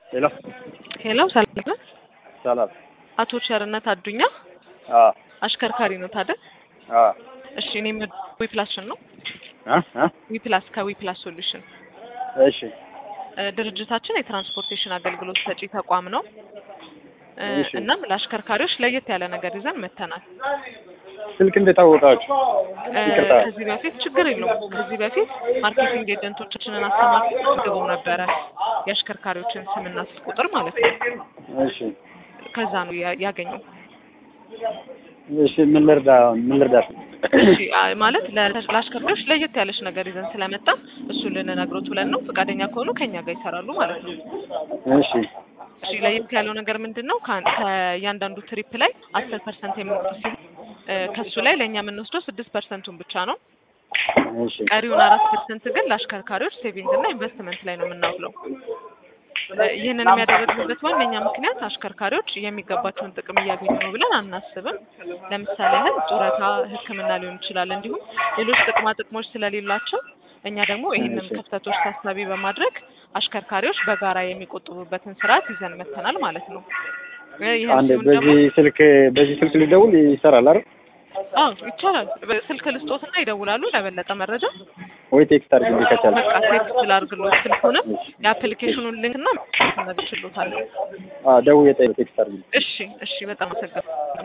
ሄሎ ሄሎ ሰላም ነህ? ሰላም። አቶ ቸርነት አዱኛ አዎ አሽከርካሪ ነው ታዲያ? አዎ እሺ እኔ ዊፕላስን ነው እ እ ዊፕላስ ከዊፕላስ ሶሉሽን እሺ እ ድርጅታችን የትራንስፖርቴሽን አገልግሎት ሰጪ ተቋም ነው እ እሺ። እናም ለአሽከርካሪዎች ለየት ያለ ነገር ይዘን መተናል። ስልክ እንዴት አወቃችሁ? እ ይቅርታ። ከዚህ በፊት ችግር የለውም። ከዚህ በፊት ማርኬቲንግ ኤጀንቶቻችንን አስተማሪ አድርገው ነበረ የአሽከርካሪዎችን ስምና ስልክ ቁጥር ማለት ነው። እሺ ከዛ ነው ያ- ያገኘው። እሺ ምን ልርዳ ምን ልርዳሽ? እሺ አ- ማለት ለ- ለአሽከርካሪዎች ለየት ያለች ነገር ይዘን ስለመጣ እሱን ልንነግሮት ብለን ነው። ፈቃደኛ ከሆኑ ከኛ ጋር ይሰራሉ ማለት ነው። እሺ እሺ ለየት ያለው ነገር ምንድን ነው? ከአን- ከእያንዳንዱ ትሪፕ ላይ አስር ፐርሰንት የምንወስድ ሲሆን እ ከሱ ላይ ለእኛ የምንወስደው ስድስት ፐርሰንቱን ብቻ ነው። እሺ ቀሪውን አራት ፐርሰንት ግን ለአሽከርካሪዎች ሴቪንግ እና ኢንቨስትመንት ላይ ነው የምናውለው። እ ይህንን የሚያደርግበት ዋነኛ ምክንያት አሽከርካሪዎች የሚገባቸውን ጥቅም እያገኙ ነው ብለን አናስብም። ለምሳሌ ያህል ጡረታ፣ ሕክምና ሊሆን ይችላል። እንዲሁም ሌሎች ጥቅማ ጥቅሞች ስለሌላቸው እኛ ደግሞ ይህንን እሺ። ክፍተቶች ታሳቢ በማድረግ አሽከርካሪዎች በጋራ የሚቆጥቡበትን ስርዓት ይዘን መተናል ማለት ነው። እ ይህን አንድ ሲሆን ደግሞ በዚህ ስልክ በዚህ ስልክ ሊደውል ይሰራል አይደል? አዎ ይቻላል። ስልክ ልስጦትና ይደውላሉ ለበለጠ መረጃ ወይ ቴክስት አድርግልኝ ከቻለ። በቃ ቴክስት ላድርግሎት ስልኩንም የአፕሊኬሽኑን ሊንክ እና ነግችሎታለሁ። አዎ ደውዬ ጠይቅ ቴክስት አድርግልኝ። እሺ እሺ፣ በጣም አመሰግናለሁ።